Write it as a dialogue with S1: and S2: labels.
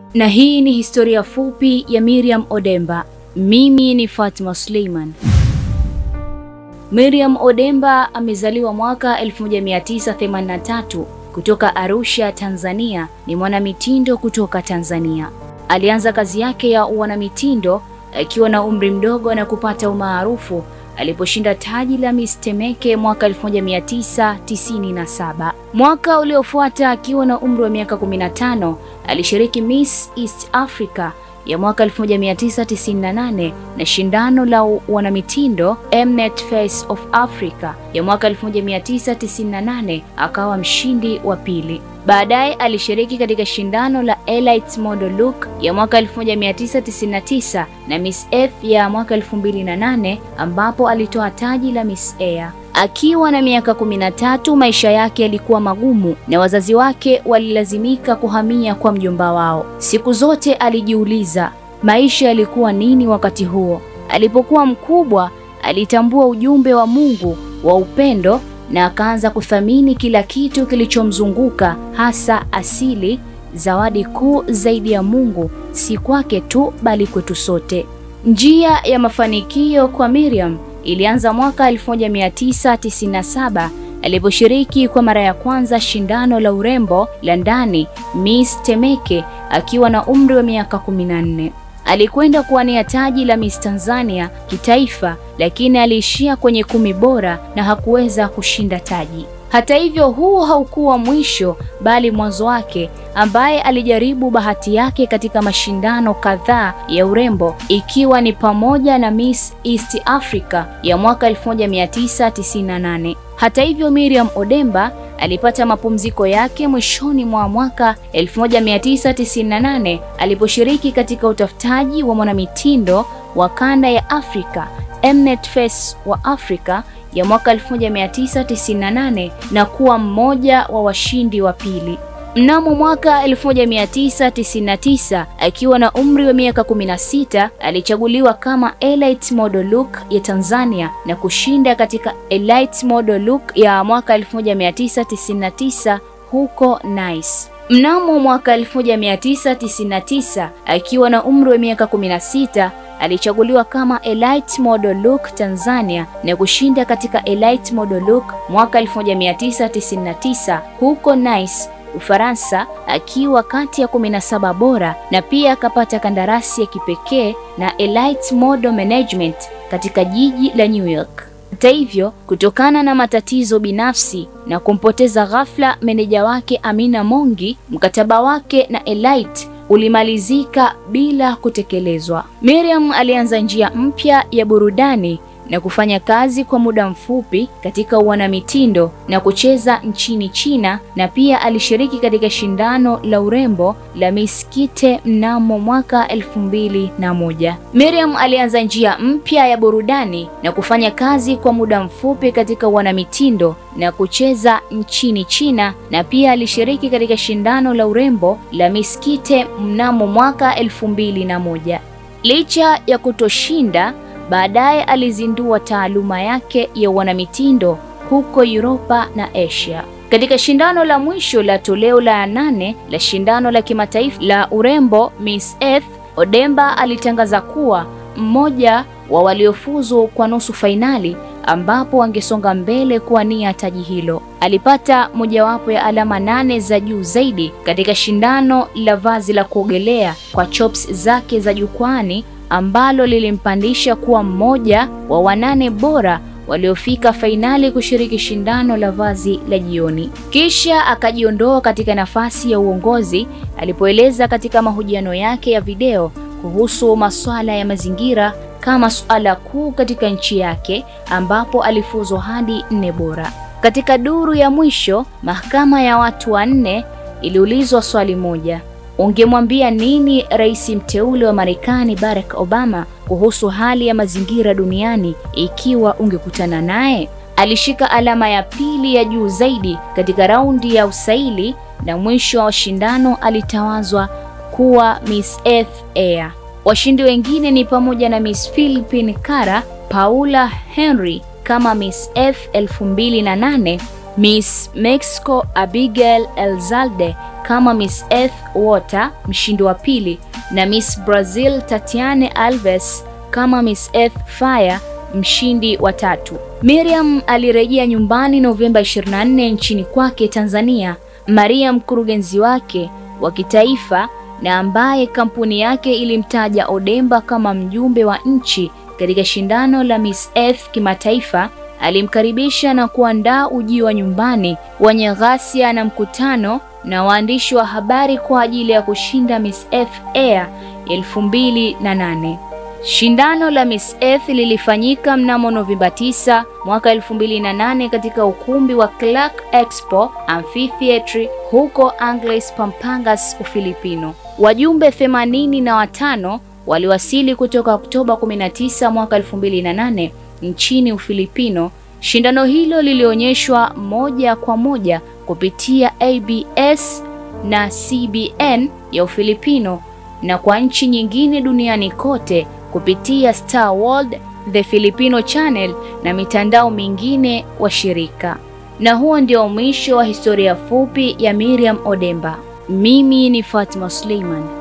S1: Na hii ni historia fupi ya Miriam Odemba. Mimi ni Fatma Suleiman. Miriam Odemba amezaliwa mwaka 1983 kutoka Arusha, Tanzania. Ni mwanamitindo kutoka Tanzania. Alianza kazi yake ya uanamitindo akiwa na umri mdogo na kupata umaarufu aliposhinda taji la Miss Temeke mwaka 1997. Mwaka uliofuata akiwa na umri wa miaka 15 alishiriki Miss East Africa ya mwaka 1998 na shindano la wanamitindo Mnet Face of Africa ya mwaka 1998 akawa mshindi wa pili. Baadaye alishiriki katika shindano la Elite Model Look ya mwaka 1999 na Miss F ya mwaka 2008 ambapo alitoa taji la Miss Air. Akiwa na miaka 13, maisha yake yalikuwa magumu na wazazi wake walilazimika kuhamia kwa mjomba wao. Siku zote alijiuliza maisha yalikuwa nini wakati huo. Alipokuwa mkubwa, alitambua ujumbe wa Mungu wa upendo na akaanza kuthamini kila kitu kilichomzunguka, hasa asili. Zawadi kuu zaidi ya Mungu si kwake tu, bali kwetu sote. Njia ya mafanikio kwa Miriam ilianza mwaka 1997 aliposhiriki kwa mara ya kwanza shindano la urembo la ndani Miss Temeke akiwa na umri wa miaka 14. Alikwenda kuwania taji la Miss Tanzania kitaifa, lakini aliishia kwenye kumi bora na hakuweza kushinda taji. Hata hivyo, huu haukuwa mwisho bali mwanzo wake, ambaye alijaribu bahati yake katika mashindano kadhaa ya urembo ikiwa ni pamoja na Miss East Africa ya mwaka 1998. Hata hivyo, Miriam Odemba alipata mapumziko yake mwishoni mwa mwaka 1998 aliposhiriki katika utafutaji wa mwanamitindo wa kanda ya Afrika Mnet Face wa Afrika ya mwaka 1998 na kuwa mmoja wa washindi wa pili. Mnamo mwaka 1999 akiwa na umri wa miaka 16 alichaguliwa kama Elite Model Look ya Tanzania na kushinda katika Elite Model Look ya mwaka 1999 huko Nice. Mnamo mwaka 1999 akiwa na umri wa miaka 16 alichaguliwa kama Elite Model Look Tanzania na kushinda katika Elite Model Look mwaka 1999 huko Nice, Ufaransa, akiwa kati ya 17 bora na pia akapata kandarasi ya kipekee na Elite Model Management katika jiji la New York. Hata hivyo, kutokana na matatizo binafsi na kumpoteza ghafla meneja wake Amina Mongi, mkataba wake na Elite ulimalizika bila kutekelezwa. Miriam alianza njia mpya ya burudani na kufanya kazi kwa muda mfupi katika uanamitindo na kucheza nchini China na pia alishiriki katika shindano la urembo la Miss Kite mnamo mwaka elfu mbili na moja. Miriam alianza njia mpya ya burudani na kufanya kazi kwa muda mfupi katika uanamitindo na kucheza nchini China na pia alishiriki katika shindano la urembo la Miss Kite mnamo mwaka elfu mbili na moja. Licha ya kutoshinda baadaye alizindua taaluma yake ya wanamitindo huko Europa na Asia. Katika shindano la mwisho la toleo la nane la shindano la kimataifa la urembo Miss Earth, Odemba alitangaza kuwa mmoja wa waliofuzu kwa nusu fainali ambapo wangesonga mbele kuwania taji hilo. Alipata mojawapo ya alama nane za juu zaidi katika shindano la vazi la kuogelea kwa chops zake za jukwani ambalo lilimpandisha kuwa mmoja wa wanane bora waliofika fainali kushiriki shindano la vazi la jioni. Kisha akajiondoa katika nafasi ya uongozi alipoeleza katika mahojiano yake ya video kuhusu masuala ya mazingira kama suala kuu katika nchi yake ambapo alifuzwa hadi nne bora. Katika duru ya mwisho, mahakama ya watu wanne iliulizwa swali moja. Ungemwambia nini rais mteule wa Marekani Barack Obama kuhusu hali ya mazingira duniani ikiwa ungekutana naye? Alishika alama ya pili ya juu zaidi katika raundi ya usaili na mwisho wa shindano alitawazwa kuwa Miss Earth Air. Washindi wengine ni pamoja na Miss Philippine Kara, Paula Henry kama Miss F 2008, Miss Mexico Abigail Elzalde kama Miss Earth Water mshindi wa pili, na Miss Brazil Tatiane Alves kama Miss Earth Fire mshindi wa tatu. Miriam alirejea nyumbani Novemba 24 nchini kwake Tanzania. Maria mkurugenzi wake wa kitaifa na ambaye kampuni yake ilimtaja Odemba kama mjumbe wa nchi katika shindano la Miss Earth kimataifa, alimkaribisha na kuandaa ujio wa nyumbani wenye ghasia na mkutano na waandishi wa habari kwa ajili ya kushinda Miss Earth Air 2008. Shindano la Miss Earth lilifanyika mnamo Novemba 9 mwaka 2008 katika ukumbi wa Clark Expo Amphitheatre huko Angles Pampangas, Ufilipino. Wajumbe themanini na watano waliwasili kutoka Oktoba 19 mwaka 2008 nchini Ufilipino. Shindano hilo lilionyeshwa moja kwa moja kupitia ABS na CBN ya Ufilipino na kwa nchi nyingine duniani kote kupitia Star World, The Filipino Channel na mitandao mingine wa shirika. Na huo ndio mwisho wa historia fupi ya Miriam Odemba. Mimi ni Fatma Suleiman.